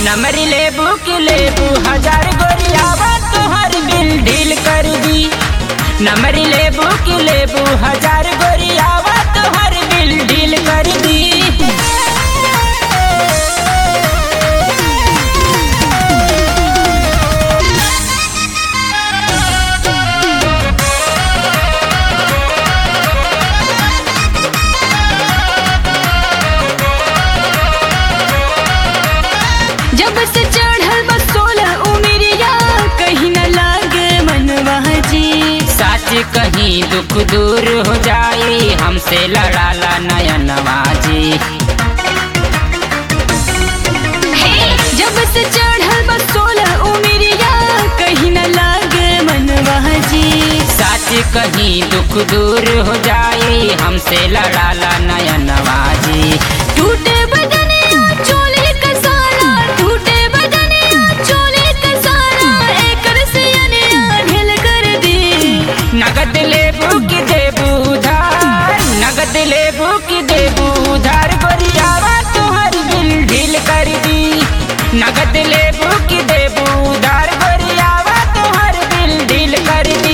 नमरी लेबू की लेबू हजार गोरियावा तोहर बिल ढील कर दी नमरी लेबू की लेबू हजार गोरियावा तोहर बिल ढील कर दी जब से चढ़ल बस सोलह उमरिया कहीं न लागे मनवा जी सच कहीं दुख दूर हो जाए हमसे लड़ाला नयनवा जी जब से चढ़ल बस सोलह उमरिया कहीं न लागे मनवा जी सच कहीं दुख दूर हो जाए हमसे लड़ाला नयनवा जी टूटे बदने चोले कसारा टूटे बदने चोले कसारा एकर से अने ढेल कर दी नगद लेबू की देबू उधार नगद लेबू की देबू उधार गोरियावा तुहर बिल ढील कर दी नगद लेबू की देबू उधार गोरियावा तुहर बिल ढील कर दी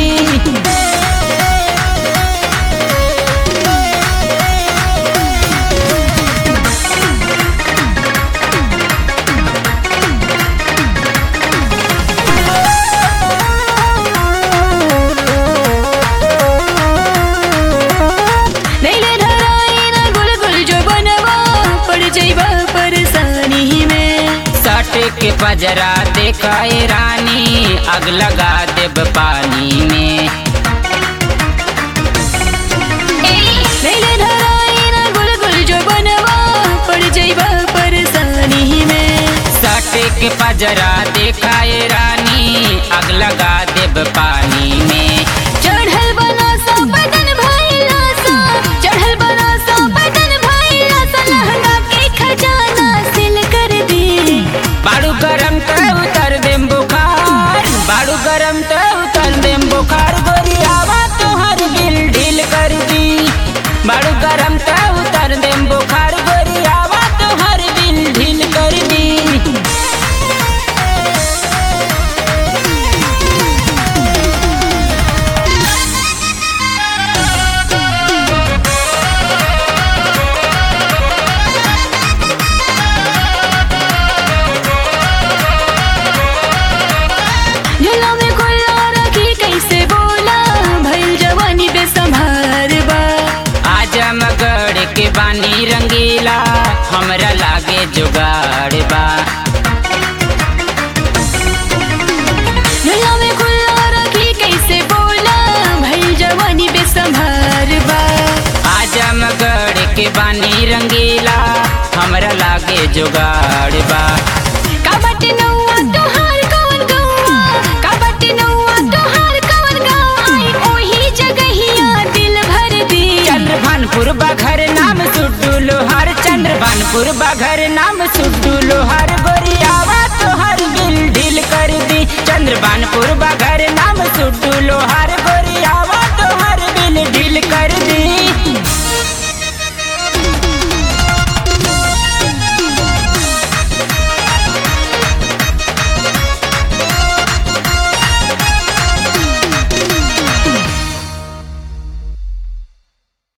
नैले धराई ना गुल गुल जो बनवा पड़ जाइबा परेशानी में सट के पजरा देखाए रानी अग लगा देब पानी में नैले धराई ना गुल गुल जो बनवा पड़ जाइबा परेशानी में सट के पजरा देखाए रानी अग लगा देब पानी में चढ़ल बना सा बदन भइला सा चढ़ल बना सा बदन भइला सा लहंगा के खजाना सिल कर दी बाड़ू गरम तो उतर देम बुखार बाड़ू गरम तो उतर देम बुखार गोरियावा तोहर बिल ढील कर दी बाड़ू गरम तो उतर देम बुखार गोरियावा तोहर बिल ढील कर दी झोला में खुला रखी कैसे बोला भइल जवानी बेसंभार बा आजमगढ़ के बानी रंगीला हमरा लागे जुगाड़ बा झोला में खुला रखी कैसे बोला भइल जवानी बेसंभार बा आजमगढ़ के बानी रंगीला हमरा लागे जुगाड़ बा काबट नौआ तोहार कौन गौआ काबट नौआ तोहार कौन गौआ आई ओही जगहिया दिल भर दी चंद्रभानपुर बघर नाम सुड्डू लोहार चंद्रभानपुर बघर नाम सुड्डू लोहार